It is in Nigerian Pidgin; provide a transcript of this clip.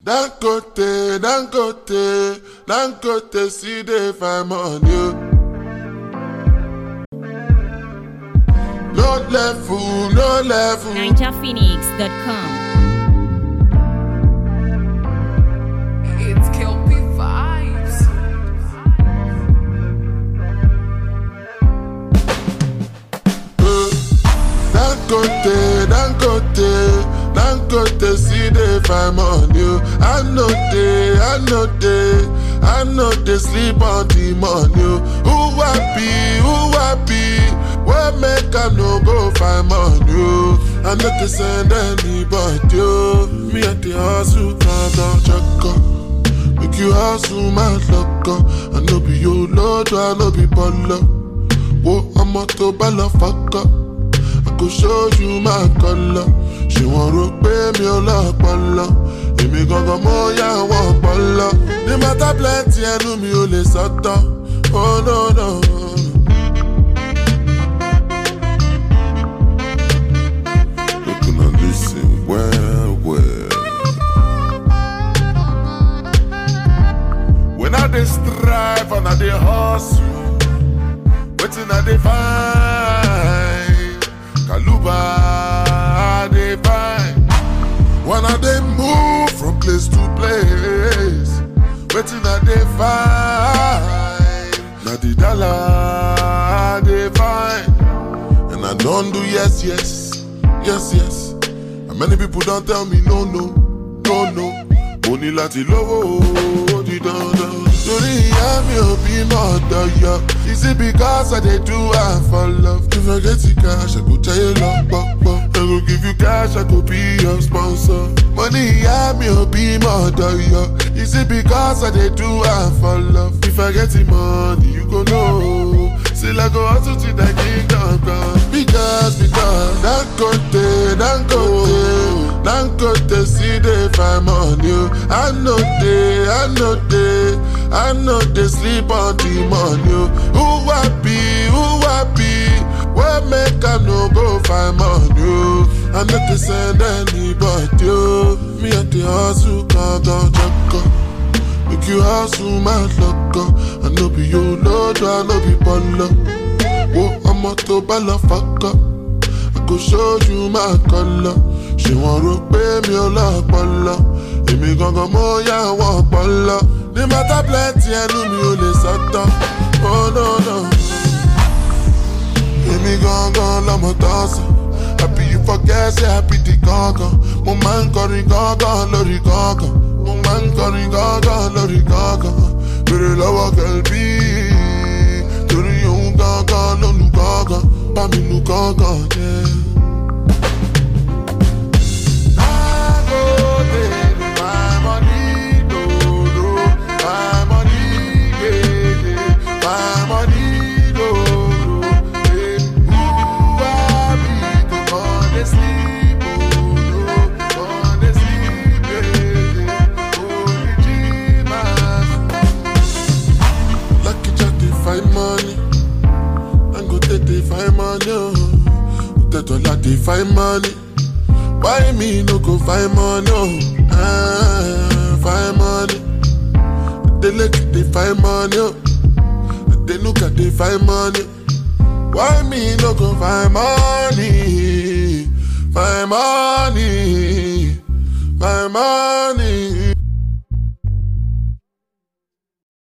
Dangote, Dangote, Dangote, see the fine on you. No level, no level. NinjaPhoenix.com. It's Kelpie Vibes. Dangote, Dangote, Dangote, see the fine on you. I know they, I know they, I know they sleep on the money. Who happy, who happy? Where make I no go find money? I know they send anybody. oh. Me at the hustle, can't don't check up. Make you hustle, my luck. I know be your lord, I know be baller. Whoa, I'm a to baller, fuck up. I go show you my color. Ṣé wọ́n rò pé mi ò lọ́pọlọ? Èmi gangan mo yá àwọn ọpọlọ. Ní mata plenty ẹnu mi ò lè sọ́tọ̀. Oh no no. Make una lis ten well well. When I dey strive and I dey hustle. Wetin I dey find? Kaluba I dey find. When I dey move from place to place, wetin I dey find? Na the dollar I dey find. And I don do yes, yes, yes, yes. And many people don tell me no, no, no, no. Mo ní láti lówó ó di dandan. Torí ìyá mi ò bímọ ọ̀dọ̀ yọ. Is it because I dey do am for love? If I get the cash, I go tẹ́yẹ lọ pọ̀pọ̀. I go give you cash, I go be your sponsor. Mo ní ìyá mi ò bímọ ọ̀dọ̀ yọ. Is it because I dey do am for love? If I get the money, you go know. Still I go hustle till the kingdom come. Because, because, Dangote, Dangote, Dangote, see the fine money. I know they, I know they, I know they sleep on the money. Who happy, who happy? Where make I no go find money? I know they send anybody. oh. Me at the hustle, can't go check up. Make you hustle my luck up. I know be your lord, I know be baller. Whoa, I'm a to baller fuck up. I go show you my color. Ṣé wọ́n rò pé mi ò lọ́pọlọ? Èmi gangan mo yá àwọn ọpọlọ. Ní mata plenty ẹnu mi ò lè sọ́tọ̀. Oh no no. Èmi gangan lọmọ tọ́sán. Happy you forget say happy di gangan. Mo máa ń kọrin gangan lórí gangan. Mo máa ń kọrin gangan lórí gangan. Bèrè lọ́wọ́ kẹ̀lbí. Torí òun gangan ló nu gangan. Bá mi nu gangan jẹ́. Dangote, my money, no, no. My money, yeah, yeah. My money, no, no. Eh, who I be to come and sleep, oh, no. Come and sleep, yeah, yeah. Only Jesus. Lucky Jack, they find money. And go take they find money, oh. Take dollar, they find money. Why me no go find money? Oh, ah, find money. They look they find money. Oh. They look at they find money. Why me no go find money? Find money. Find money.